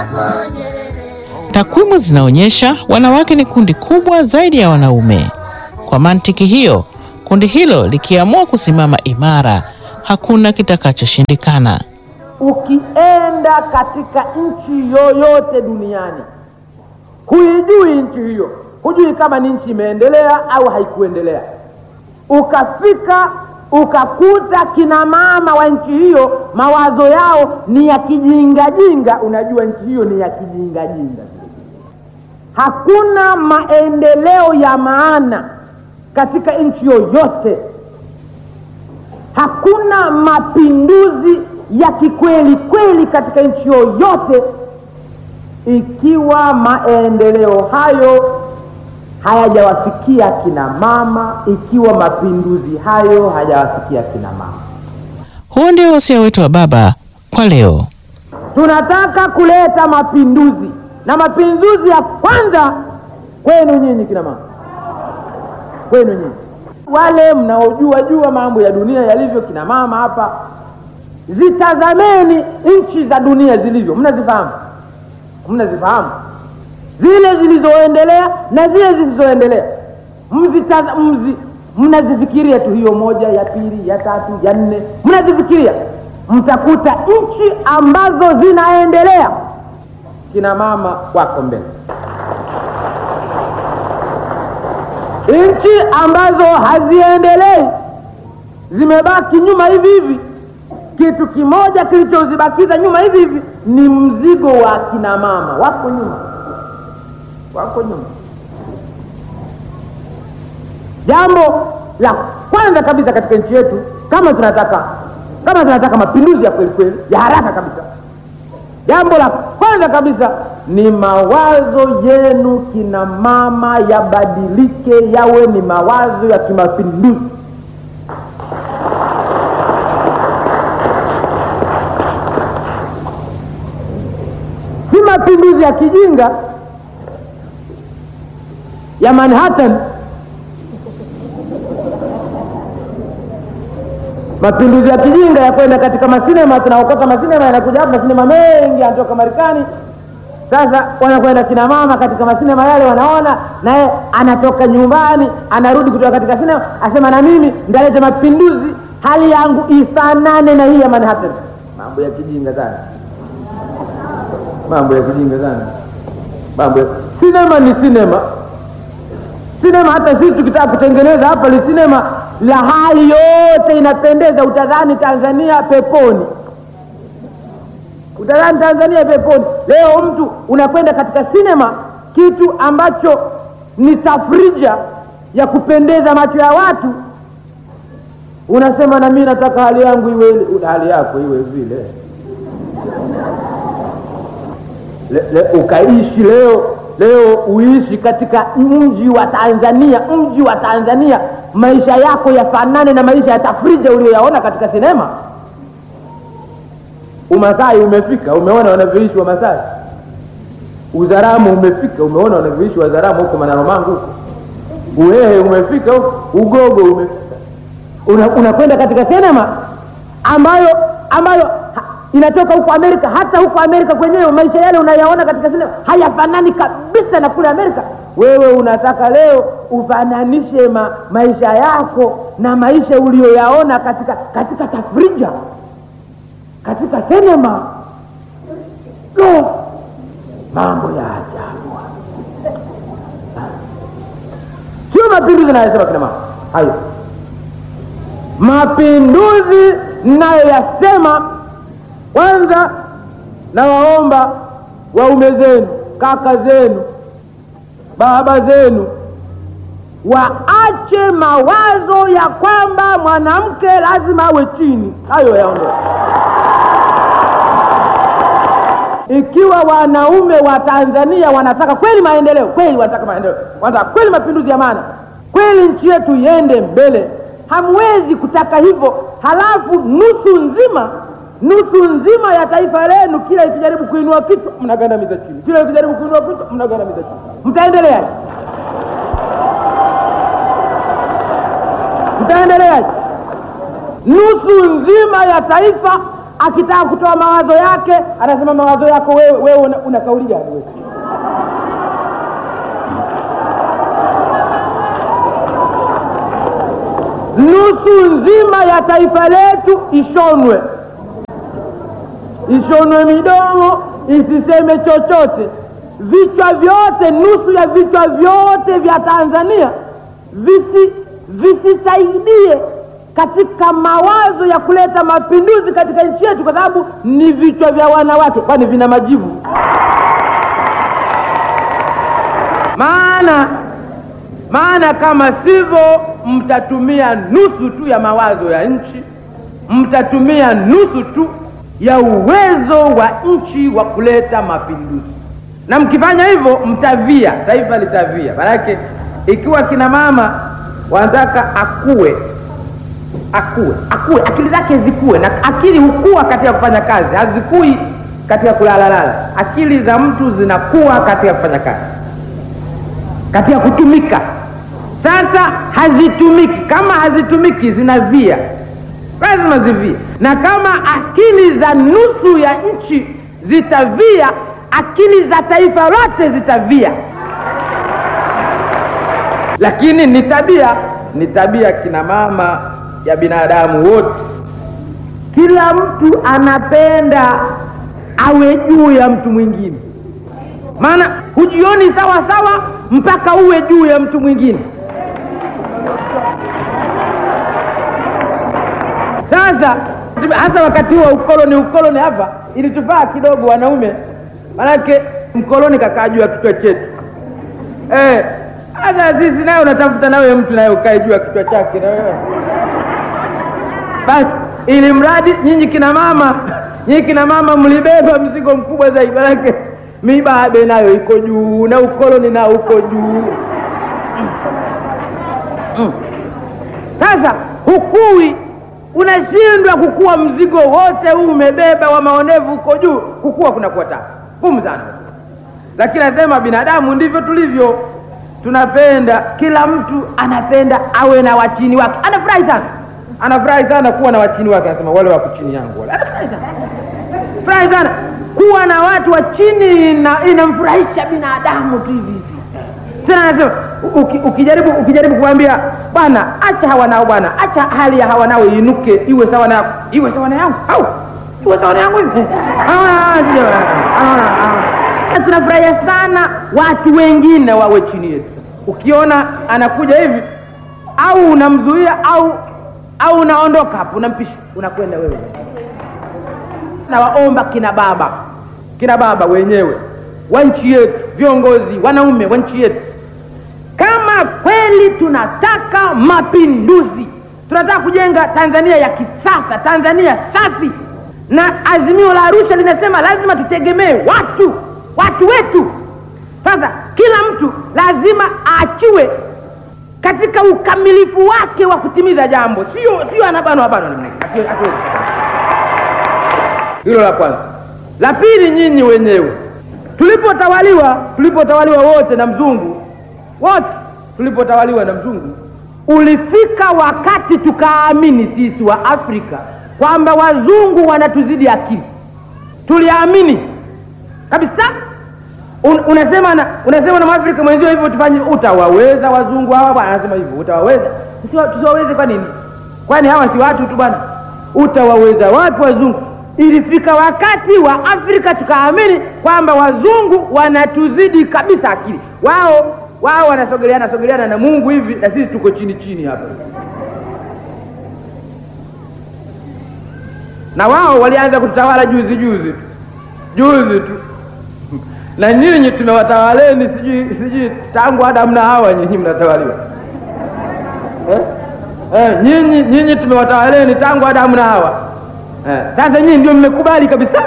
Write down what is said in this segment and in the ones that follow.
Takwimu zinaonyesha wanawake ni kundi kubwa zaidi ya wanaume. Kwa mantiki hiyo, kundi hilo likiamua kusimama imara, hakuna kitakachoshindikana. Ukienda katika nchi yoyote duniani, huijui nchi hiyo, hujui kama ni nchi imeendelea au haikuendelea. Ukafika ukakuta kina mama wa nchi hiyo mawazo yao ni ya kijingajinga, unajua nchi hiyo ni ya kijingajinga. Hakuna maendeleo ya maana katika nchi yoyote, hakuna mapinduzi ya kikweli kweli katika nchi yoyote ikiwa maendeleo hayo hayajawafikia kina mama, ikiwa mapinduzi hayo hayajawafikia kina mama. Huo ndio wasia wetu wa baba kwa leo. Tunataka kuleta mapinduzi, na mapinduzi ya kwanza kwenu nyinyi kina mama, kwenu nyinyi wale mnaojua jua mambo ya dunia yalivyo, kina mama hapa, zitazameni nchi za dunia zilivyo, mnazifahamu, mnazifahamu zile zilizoendelea na zile zisizoendelea, mzitaza mzi mnazifikiria tu, hiyo moja ya pili ya tatu ya nne, mnazifikiria, mtakuta nchi ambazo zinaendelea kina mama wako mbele, nchi ambazo haziendelei zimebaki nyuma hivi hivi. Kitu kimoja kilichozibakiza nyuma hivi hivi ni mzigo wa kina mama, wako nyuma wako nyuma. Jambo la kwanza kabisa katika nchi yetu, kama tunataka kama tunataka mapinduzi ya kweli kweli ya haraka kabisa, jambo la kwanza kabisa ni mawazo yenu kina mama yabadilike, yawe ni mawazo ya kimapinduzi. Si mapinduzi ya kijinga ya Manhattan, mapinduzi ya kijinga ya kwenda katika masinema, tunaokota masinema, yanakuja hapa masinema mengi yanatoka Marekani. Sasa wanakwenda kina mama katika masinema yale, wanaona naye anatoka nyumbani, anarudi kutoka katika sinema, asema na mimi ndalete mapinduzi, hali yangu ifanane na hii ya Manhattan. Mambo ya kijinga sana, mambo ya kijinga sana, mambo ya sinema ni sinema sinema hata sisi tukitaka kutengeneza hapa li sinema la hali yote inapendeza, utadhani Tanzania peponi, utadhani Tanzania peponi. Leo mtu unakwenda katika sinema, kitu ambacho ni tafrija ya kupendeza macho ya watu, unasema na mimi nataka hali yangu iwe, hali yako iwe vile le, le, ukaishi leo leo uishi katika mji wa Tanzania, mji wa Tanzania, maisha yako yafanane na maisha ya tafrija uliyoyaona katika sinema. Umasai umefika, umeona wanavyoishi Wamasai. Uzaramu umefika, umeona wanavyoishi Wazaramu huko Manaromangu huko. Uhehe umefika huko, Ugogo umefika. Unakwenda una katika sinema ambayo ambayo inatoka huko Amerika. Hata huko Amerika kwenyewe maisha yale unayaona katika sinema hayafanani kabisa na kule Amerika. Wewe unataka leo ufananishe ma, maisha yako na maisha uliyoyaona katika katika tafrija, katika sinema. Lo, mambo ya ajabu! Sio mapinduzi nayosema kina mama hayo, mapinduzi nayoyasema kwanza nawaomba waume zenu, kaka zenu, baba zenu waache mawazo ya kwamba mwanamke lazima awe chini. Hayo yaondoke. Ikiwa wanaume wa Tanzania wanataka kweli maendeleo, kweli wanataka maendeleo, wanataka kweli mapinduzi ya maana, kweli nchi yetu iende mbele, hamwezi kutaka hivyo halafu nusu nzima nusu nzima ya taifa lenu kila ikijaribu kuinua kichwa mnagandamiza chini, kila ikijaribu kuinua kichwa mnagandamiza chini. Mtaendeleaje? Mtaendeleaje? nusu nzima ya taifa akitaka kutoa mawazo yake anasema mawazo yako wewe, wewe una, una kauli gani wewe? nusu nzima ya taifa letu ishonwe, ishonwe midomo isiseme chochote. Vichwa vyote, nusu ya vichwa vyote vya Tanzania visi visisaidie katika mawazo ya kuleta mapinduzi katika nchi yetu, kwa sababu ni vichwa vya wanawake, kwani vina majivu. Maana maana kama sivyo, mtatumia nusu tu ya mawazo ya nchi, mtatumia nusu tu ya uwezo wa nchi wa kuleta mapinduzi, na mkifanya hivyo mtavia, taifa litavia. Maanake ikiwa kina mama wanataka akue akue akue, akili zake zikue, na akili hukua katika kufanya kazi, hazikui katika kulalalala. Akili za mtu zinakuwa katika kufanya kazi, katika kutumika. Sasa hazitumiki, kama hazitumiki zinavia, lazima zivie. Na kama akili za nusu ya nchi zitavia, akili za taifa lote zitavia. Lakini ni tabia, ni tabia kina mama ya binadamu wote. Kila mtu anapenda awe juu ya mtu mwingine, maana hujioni sawa sawa mpaka uwe juu ya mtu mwingine. Sasa hasa wakati wa ukoloni, ukoloni hapa ilitufaa kidogo wanaume, manake mkoloni kakaa juu ya kichwa chetu eh. Sasa sisi naye unatafuta nawe mtu naye ukae juu ya kichwa chake na wewe basi, ili mradi nyinyi kina mama, nyinyi kina mama mlibeba mzigo mkubwa zaidi, manake mibabe nayo iko juu na ukoloni nao uko juu. Sasa hukui, unashindwa kukua, mzigo wote huu umebeba wa maonevu uko juu, kukua kunakuwa tabu ngumu sana. Lakini nasema binadamu ndivyo tulivyo, tunapenda, kila mtu anapenda awe na wachini wake, anafurahi sana anafurahi sana kuwa na wachini wake, anasema wale wako chini yangu wale, anafurahi sana, furahi sana kuwa na watu wa chini, inamfurahisha binadamu tu hivi hivi. Tena anasema uki, ukijaribu ukijaribu kuambia bwana, acha hawa nao bwana, acha hali ya hawa nao iinuke iwe sawa na iwe sawa na yangu au iwe sawa na yangu hivi, tunafurahia sana watu wengine wawe chini yetu. Ukiona anakuja hivi au unamzuia au au unaondoka hapo, unampisha, unakwenda wewe. Nawaomba kina baba, kina baba wenyewe wa nchi yetu, viongozi wanaume wa nchi yetu, kama kweli tunataka mapinduzi, tunataka kujenga Tanzania ya kisasa, Tanzania safi, na azimio la Arusha linasema lazima tutegemee watu, watu wetu. Sasa kila mtu lazima aachiwe katika ukamilifu wake wa kutimiza jambo, sio sio anabanwa banwa namna hiyo. Hilo la kwanza. La pili, nyinyi wenyewe tulipotawaliwa, tulipotawaliwa wote na mzungu, wote tulipotawaliwa na mzungu, ulifika wakati tukaamini sisi wa Afrika kwamba wazungu wanatuzidi akili. Tuliamini kabisa. Un, unasema na unasema na Mwafrika mwenzio hivyo, tufanye, utawaweza wazungu hawa bwana? Anasema hivyo, utawaweza? Tusiwaweze kwa nini? Kwani hawa si watu tu bwana? Utawaweza watu wazungu? Ilifika wakati wa Afrika tukaamini kwamba wazungu wanatuzidi kabisa akili. Wao wao wanasogeleana sogeleana na Mungu hivi, na sisi tuko chini chini hapa, na wao walianza kutawala juzi juzi juzi tu na nyinyi tumewatawaleni, sijui sijui tangu Adamu na Hawa, nyinyi mnatawaliwa eh? Eh, nyinyi nyinyi tumewatawaleni tangu Adamu na Hawa eh. Sasa nyinyi ndio mmekubali kabisa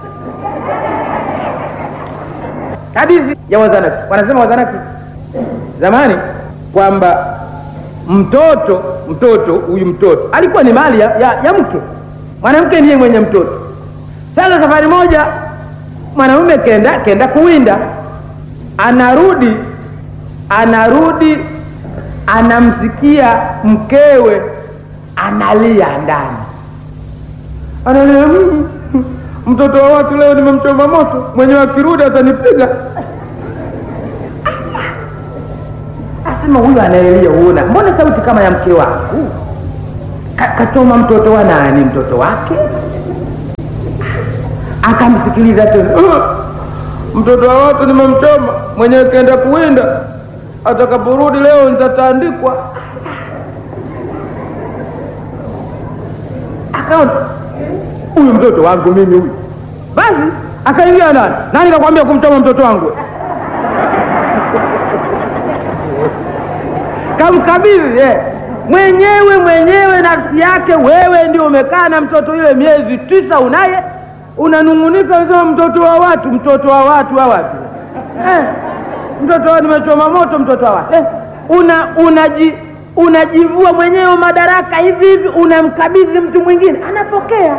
hadithi ya Wazanaki. Wanasema Wazanaki zamani kwamba mtoto mtoto huyu mtoto alikuwa ni mali ya, ya, ya mke. Mwanamke ndiye mwenye mtoto. Sasa safari moja mwanamume kenda kenda kuwinda, anarudi anarudi, anamsikia mkewe analia ndani, Analia, "Mm, mtoto wa watu leo nimemchoma moto, mwenyewe akirudi atanipiga. Asema huyu anaelia, huona, mbona sauti kama ya mke wangu? Ka- Kachoma mtoto wa nani? Mtoto wake? Akamsikiliza tena, "Ah, mtoto wa watu nimemchoma, mwenyewe kaenda kuwinda, atakaporudi leo nitatandikwa. Akaona huyu mtoto wangu mimi huyu, basi akaingia ndani. Nani kakwambia kumchoma mtoto wangu? kamkabidhi eh. mwenyewe mwenyewe nafsi yake. Wewe ndio umekaa na mtoto yule miezi tisa, unaye unanung'unika, unasema mtoto wa watu, mtoto wa watu wa watu eh. mtoto wa nimechoma moto, mtoto wa watu eh. una unaji unajivua mwenyewe madaraka hivi hivi, unamkabidhi mtu mwingine, anapokea.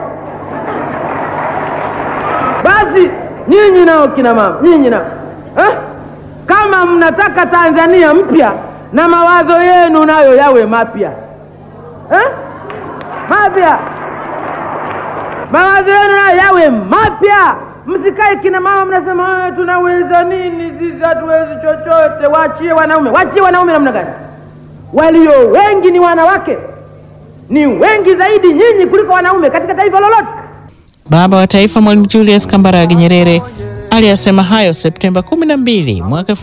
Basi nyinyi nao kina mama, nyinyi nao eh? kama mnataka Tanzania mpya na mawazo yenu nayo yawe mapya eh? mapya mawazo yenu nayo yawe mapya. Msikae kina mama mnasema "Ah, tunaweza nini sisi, hatuwezi chochote. Waachie wanaume. Waachie wanaume namna gani? Walio wengi ni wanawake, ni wengi zaidi nyinyi kuliko wanaume katika taifa lolote. Baba wa Taifa Mwalimu Julius Kambarage Nyerere aliyasema hayo Septemba 12 mwaka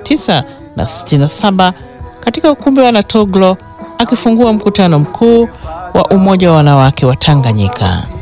1967 katika ukumbi wa Natoglo akifungua mkutano mkuu wa Umoja wa Wanawake wa Tanganyika.